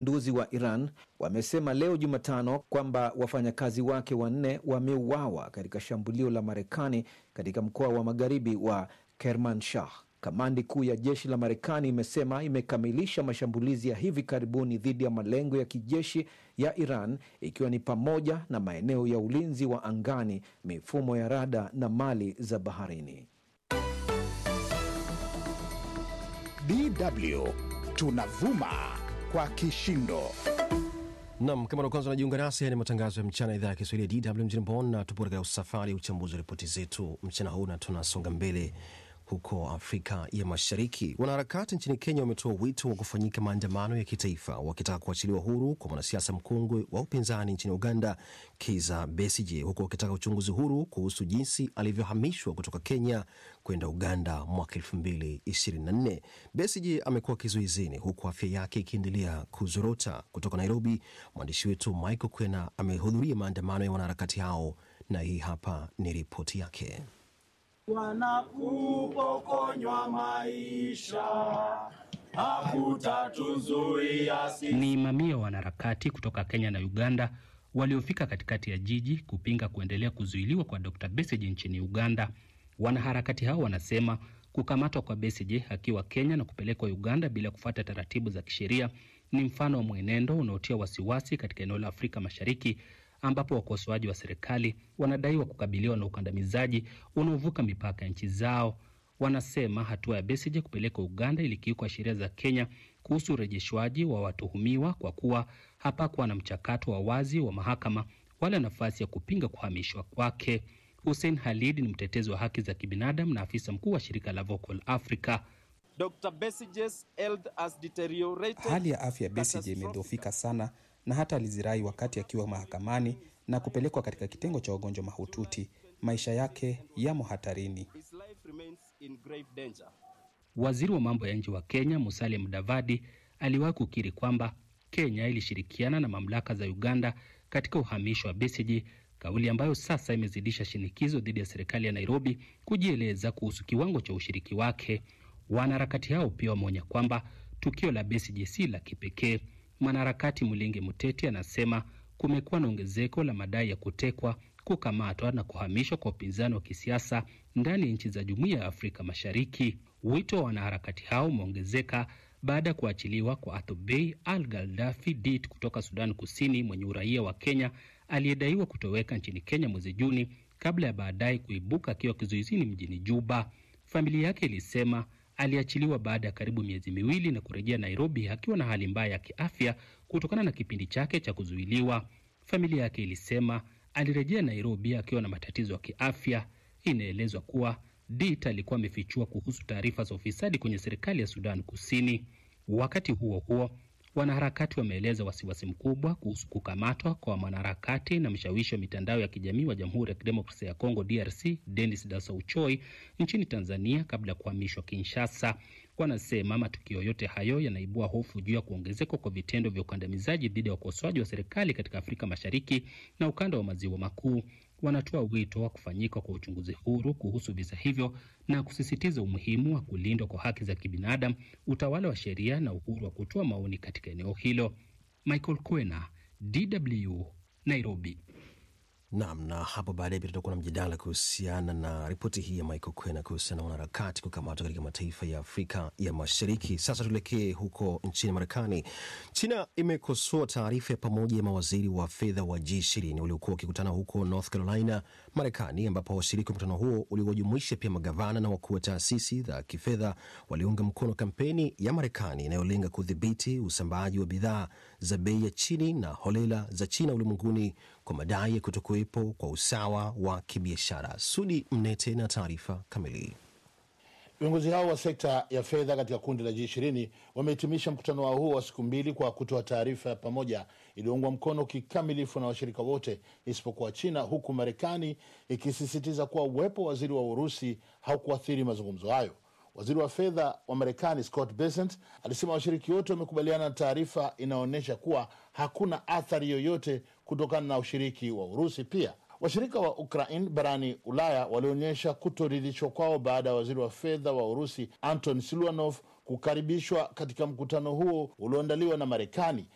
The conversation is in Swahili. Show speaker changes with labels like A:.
A: mapinduzi wa Iran wamesema leo Jumatano kwamba wafanyakazi wake wanne wameuawa katika shambulio la Marekani katika mkoa wa magharibi wa Kermanshah. Kamandi kuu ya jeshi la Marekani imesema imekamilisha mashambulizi ya hivi karibuni dhidi ya malengo ya kijeshi ya Iran ikiwa ni pamoja na maeneo ya ulinzi wa angani, mifumo ya rada na mali za baharini.
B: DW tunavuma kwa kishindo.
C: Nam, kama ndo kwanza unajiunga nasi, haya ni matangazo ya mchana, idhaa ya Kiswahili ya DW mjini Bonn, na tupo katika usafari ya uchambuzi wa ripoti zetu mchana huu, na tunasonga mbele huko Afrika ya Mashariki. Wanaharakati nchini Kenya wametoa wito wa kufanyika maandamano ya kitaifa wakitaka kuachiliwa huru kwa mwanasiasa mkongwe wa upinzani nchini Uganda, Kizza Besigye, huku wakitaka uchunguzi huru kuhusu jinsi alivyohamishwa kutoka Kenya kwenda Uganda mwaka elfu mbili ishirini na nne. Besigye amekuwa kizuizini huku afya yake ikiendelea kuzorota. Kutoka Nairobi, mwandishi wetu Michael Kwena amehudhuria maandamano ya wanaharakati hao na hii hapa ni ripoti yake.
D: Wanakupokonywa maisha, hakutatuzuia sisi.
E: Ni mamia wa wanaharakati kutoka Kenya na Uganda waliofika katikati ya jiji kupinga kuendelea kuzuiliwa kwa Dr. Besigye nchini Uganda. Wanaharakati hao wanasema kukamatwa kwa Besigye akiwa Kenya na kupelekwa Uganda bila kufuata taratibu za kisheria ni mfano wa mwenendo unaotia wasiwasi katika eneo la Afrika Mashariki ambapo wakosoaji wa serikali wanadaiwa kukabiliwa na ukandamizaji unaovuka mipaka ya nchi zao. Wanasema hatua ya Besigye kupelekwa Uganda ilikiuka sheria za Kenya kuhusu urejeshwaji wa watuhumiwa kwa kuwa hapakuwa na mchakato wa wazi wa mahakama wala nafasi ya kupinga kuhamishwa kwake. Hussein Halid ni mtetezi wa haki za kibinadamu na afisa mkuu wa shirika la Vocal Africa.
F: Dr. Besigye's health has deteriorated.
G: Hali ya afya ya Besigye imedhoofika sana na hata alizirai wakati akiwa mahakamani na kupelekwa katika kitengo cha wagonjwa mahututi. Maisha yake yamo hatarini.
F: His life remains in grave danger.
E: Waziri wa mambo ya nje wa Kenya Musalia Mudavadi aliwahi kukiri kwamba Kenya ilishirikiana na mamlaka za Uganda katika uhamisho wa Besigye, kauli ambayo sasa imezidisha shinikizo dhidi ya serikali ya Nairobi kujieleza kuhusu kiwango cha ushiriki wake. Wanaharakati hao pia wameonya kwamba tukio la Besigye si la kipekee. Mwanaharakati Mulingi Muteti anasema kumekuwa na ongezeko la madai ya kutekwa, kukamatwa na kuhamishwa kwa upinzani wa kisiasa ndani ya nchi za Jumuiya ya Afrika Mashariki. Wito wa wanaharakati hao umeongezeka baada ya kuachiliwa kwa Athubei Al Galdafi Dit kutoka Sudan Kusini, mwenye uraia wa Kenya aliyedaiwa kutoweka nchini Kenya mwezi Juni kabla ya baadaye kuibuka akiwa kizuizini mjini Juba. Familia yake ilisema aliachiliwa baada ya karibu miezi miwili na kurejea Nairobi akiwa na hali mbaya ya kiafya kutokana na kipindi chake cha kuzuiliwa. Familia yake ilisema alirejea Nairobi akiwa na matatizo ya kiafya. Inaelezwa kuwa Dit alikuwa amefichua kuhusu taarifa za ufisadi kwenye serikali ya Sudan Kusini. Wakati huo huo, wanaharakati wameeleza wasiwasi mkubwa kuhusu kukamatwa kwa mwanaharakati na mshawishi wa mitandao ya kijamii wa Jamhuri ya Kidemokrasia ya Kongo DRC Denis Dasauchoi nchini Tanzania kabla ya kuhamishwa Kinshasa. Wanasema matukio yote hayo yanaibua hofu juu ya kuongezeka kwa vitendo vya ukandamizaji dhidi ya wakosoaji wa serikali katika Afrika Mashariki na ukanda wa maziwa makuu. Wanatoa wito wa kufanyika kwa uchunguzi huru kuhusu visa hivyo na kusisitiza umuhimu wa kulindwa kwa haki za kibinadamu, utawala wa sheria na uhuru wa kutoa maoni katika eneo hilo. Michael Kwena, DW, Nairobi.
C: Naam, na hapo baadaye pia tutakuwa na mjadala kuhusiana na ripoti hii ya Michael Kwena kuhusiana na wanaharakati kukamatwa katika mataifa ya Afrika ya Mashariki. Sasa tuelekee huko nchini Marekani. China imekosoa taarifa ya pamoja ya mawaziri wa fedha wa G20 waliokuwa wakikutana huko North Carolina, Marekani, ambapo washiriki wa mkutano huo uliowajumuisha pia magavana na wakuu wa taasisi za kifedha waliunga mkono kampeni ya Marekani inayolenga kudhibiti usambaaji wa bidhaa za bei ya chini na holela za China ulimwenguni kwa madai ya kutokuwepo kwa usawa wa kibiashara. Sudi Mnete na taarifa kamili.
H: Viongozi hao wa sekta ya fedha katika kundi la G20 wamehitimisha mkutano wao huo wa siku mbili kwa kutoa taarifa ya pamoja iliyoungwa mkono kikamilifu na washirika wote isipokuwa China, huku Marekani ikisisitiza kuwa uwepo wa waziri wa Urusi haukuathiri mazungumzo hayo. Waziri wa fedha wa Marekani Scott Bessent alisema washiriki wote wamekubaliana na taarifa inaonyesha kuwa hakuna athari yoyote kutokana na ushiriki wa Urusi. Pia washirika wa Ukraine barani Ulaya walionyesha kutoridhishwa kwao baada ya waziri wa fedha wa Urusi Anton Siluanov kukaribishwa katika mkutano huo ulioandaliwa na Marekani